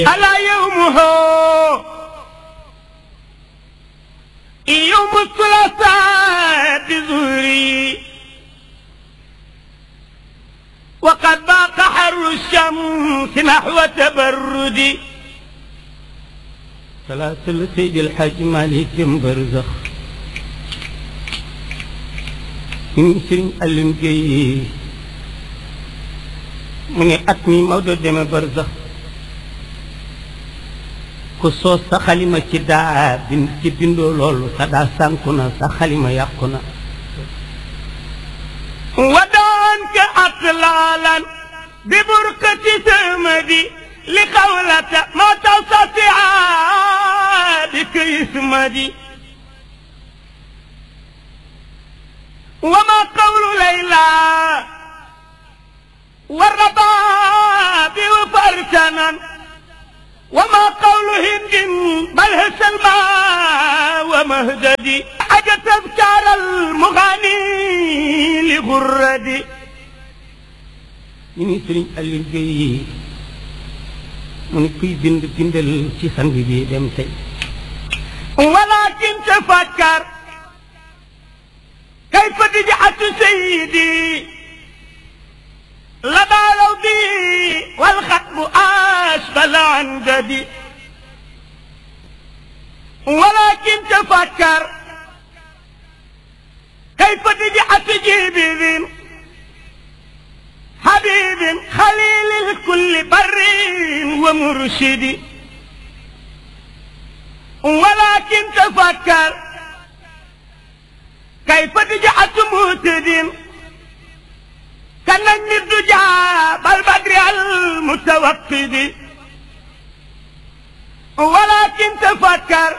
ألا يومه يوم الثلاثاء بظهري وقد باق حر الشمس نحو تبردي salaatul Seydil Hadj Malick jëm barzax ñu ngi sëriñ Alioune Guèye mu ne at mi Maodo deme barzax ku soos sa xalima ci daa bind ci bindoo loolu sa daa sànku na sa xalima yàqu na ودانك أطلالا ببركة سمدي لقولة ما تستطيع بك يسمدي وما قول ليلى والرباب وفرسنا وما قول هند بل هي سلمى ومهددي أجت تذكار المغني لغردي ñu ngi sëriñ Alioune Guèye mu ne kuy bind bindal ci sang bi dem tey ولكن تفكر كيف رجعت سيدي لدى لودي والختم أشبل عنددي ولكن تفكر كيف رجعت جبريل حبيب خليل الكل بر ومرشدي ولكن تفكر كيف رجعت مهتدين كنجم الدجى بالبدر المتوقد ولكن تفكر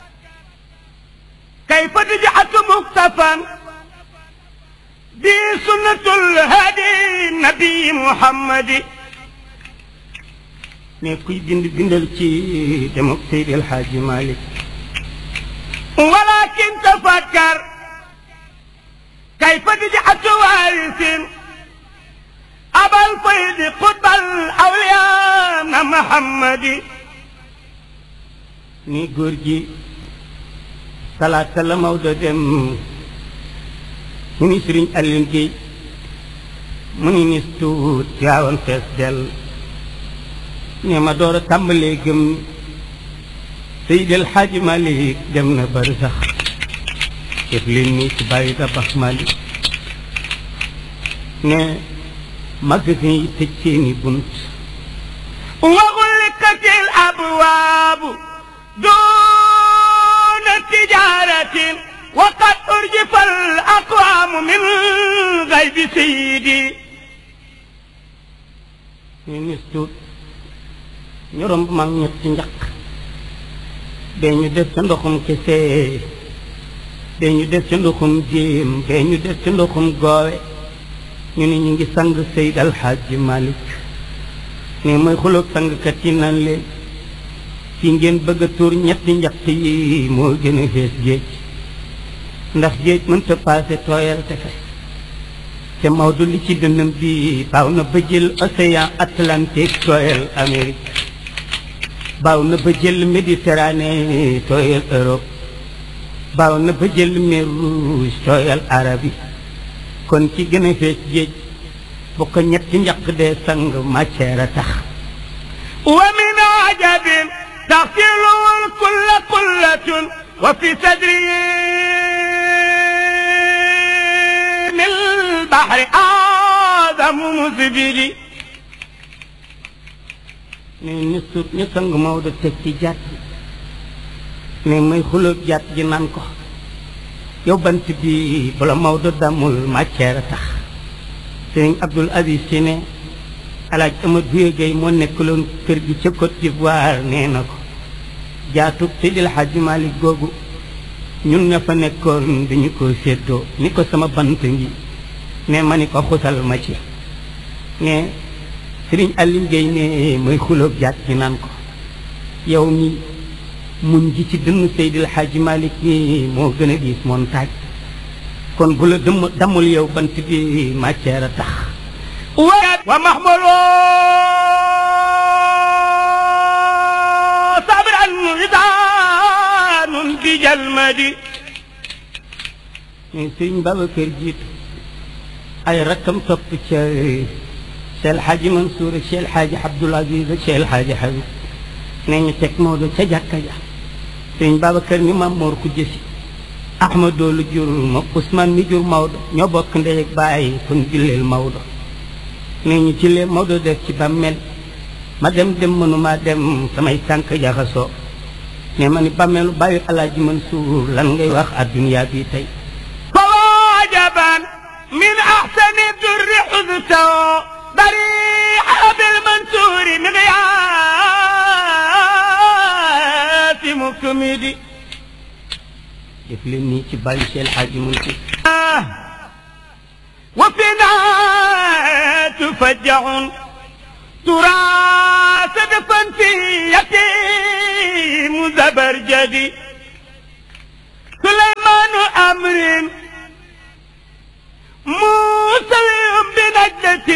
كيف رجعت مكتفا دي سنة الهادي النبي محمد ne kuy bind bindal ci dem ak Seydil Hadj Malick ولكن تفكر كيف رجعت وارث أبا الفيض قطب الأولياء محمد ni góor gi talaata la Maodo dem mu ni sëriñ Alioune Guèye mu ni nis tuut yaawoon fees dell ne ma door a tàmbalee gëm Seydil Hadj Malick dem na bari sax def leen nii ci bàyyi tabax Malick ne magasin yi tëj seeni bunt وغلقت الأبواب دون تجارة وقد أرجف الأقوام من غيب سيدي ñu nis tuut ñu romb mag ñetti njaq bee ñu def ca ndoxum kese bee ñu def ca ndoxum jéem bee ñu def ca ndoxum goowe ñu ne ñu ngi sang Seyd Alxaaji Malick ne mooy xuloog sangkat yi naan leen fi ngeen bëgg a tuur ñetti njaq yi moo gën a fees géej ndax géej mënta paase tooyal te fes te Maodo li ci dënnam bi baaw na ba jël océan Atlantique tooyal Amérique baaw na ba jël Méditerranée tooyal Europe baaw na ba jël mer Rouge tooyal Arabie kon ci gën a fees géej bu ko ñetti njaq dee sang matière a tax ومن عجب تغسله الكل قلة وفي صدره من البحر آدم مزبري ne ni sut ñu sang Maodo teg ci jàtt ne may xulóob jàtt ji naan ko yow bant bi bala Maodo damul matière a tax sëriñ Abdoul Aziz Sy ne alaaj Amad Buye Gueye moo nekkaloon kër gi ca Côte d'Ivoire nee na ko jaatug Seydil Hadji Malick googu ñun ña fa nekkoon dañu ko séddoo ni ko sama bant ngi ne ma ni ko xusal ma ci ne sëriñ Alioune Guèye ne mooy xulóob jaat ci naan ko yow mi muñ ji ci dënn Seydil Hadji Malick mi moo gën a diis montagne kon bu la dëmm dammul yow bant bi matière a tax ومحمول widaanun bi jalmadi mais sëriñ Babacar jiitu ay rakkam topp ca Cheikh El Hadji Mansour ak Cheikh El Hadji Abdoul Aziz ak Cheikh El Hadji Habib nee ñu teg Maodo ca jàkka ja sëriñ Babacar ni maam Mor ku jësi Ahmadou lu jur ma Ousmane mi jur Maodo ñoo bokk ndey ak baay kon julleel Maodo nee ñu ci lee Maodo def ci bàmmeel ma dem dem mënuma dem samay tànk jaxasoo ne ma ni bàmmeelu bàyyi Alaaji Mansour lan ngay wax adduniyaa bi tey فواجبا من احسن الدر حدثه ضريح بالمنصور مغياث مكمدي def leen nii ci bàyyi Cheikh El Hadji Mansour وفينا تفجع تراث دفن في يتيم زبرجدي سليمان أمر موسى بنجدة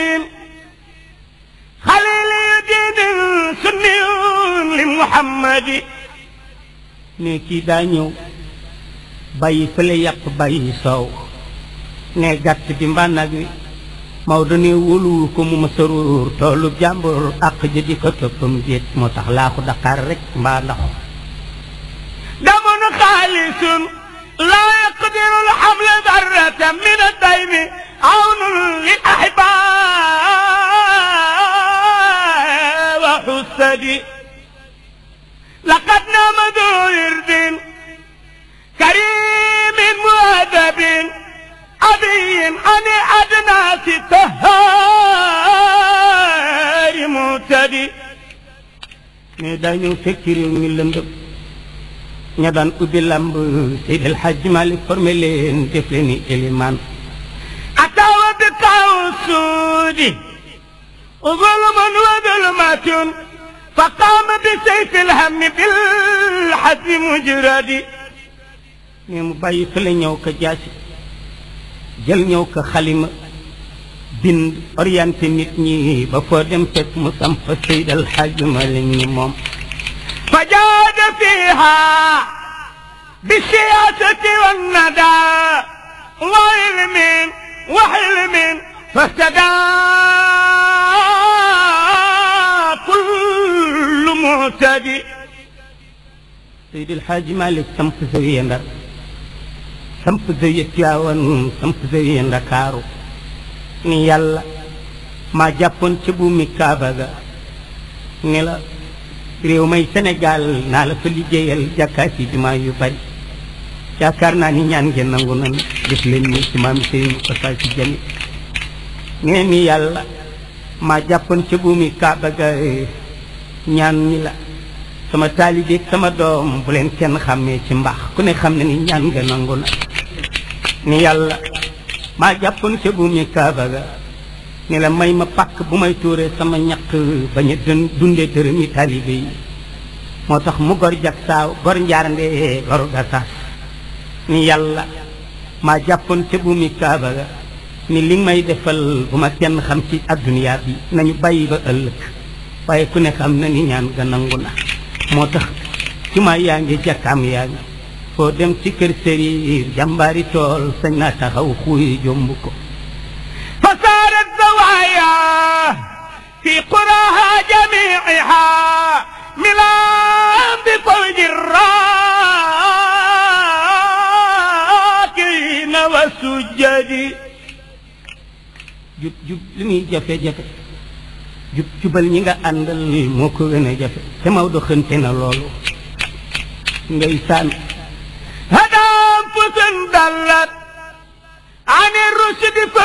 خليل دين سني لمحمد ne kii daa ñëw bàyyi fële yàpp bàyyi soow ne gàtt bi mbaa nag wi Maodo ne wóoluwul ko mu ma saruur toolu jàmbur àq ja di ko toppam déet moo tax laaxu Dakar rek mbaa ndax دم خالص لا يقدر الحمل ذرة من الدين عون للأحباء وحسدي لقد نام ذو ورد كريم مؤدب أبي عن أدناس طهار معتدي ne daa ñëw fekk réew mi lëndëm ña daan ubbi lamb Seydi El Hadji Malick formé leen def leen ni élimaan أتى بقاع السود ظلم وظلمة فقام بسيف الهم بالحد مجرد ne mu bàyyi fële ñëw ko jaasi jël ñëw ko xalima bind orienté nit ñi ba foo dem fekk mu samp Seydi El Hadji Malick ni moom فجاد فيها بالسياسة والندى وعلم وحلم فاهتدى كل معتدي Seydi El Hadji Malick samp zawiya Ndar samp zawiya Tiwaawan samp zawiya Ndakaaru ni yàlla maa jàppoon ca buumi Kaaba ga ni la réew may Sénégal naa la fa liggéeyal jàkkaati jumaa yu bari yaakaar naa ni ñaan ngeen nangu nan def leen ni ci maam Serigne Kossa si jami nee ni yàlla maa jàppoon ca buumi Kaaba ga ñaan ni la sama taalibe ak sama doom bu leen kenn xàmmee ci mbaax ku ne xam ne ni ñaan nga nangu na ni yàlla maa jàppoon ca buumi Kaaba ga ni la may ma pàkk bu may tuuree sama ñaq bañ a dun dundee dërëm yi taalibe yi moo tax mu gor jak saaw gor njaarnde goru gasaas ni yàlla maa jàppoon ca buumi Kaaba ga ni li may defal bu ma kenn xam ci adduniyaa bi nañu bàyyi ba ëllëg waaye ku ne xam na ni ñaan ga nangu na moo tax jumaa yaa ngi jàkkaam yaa ngi foo dem ci kër sëriir jàmbaari tool sañ naa taxaw xuuy jomb ko فصارت زوايا في قراها جميعها ملان بفوج الراكعين والسجد jub jub li muy jafe-jafe jub jubal ñi nga àndal moo ko gën a jafe te Maodo xënte na loolu ngay saan هدى أنفس ضلت عن الرشد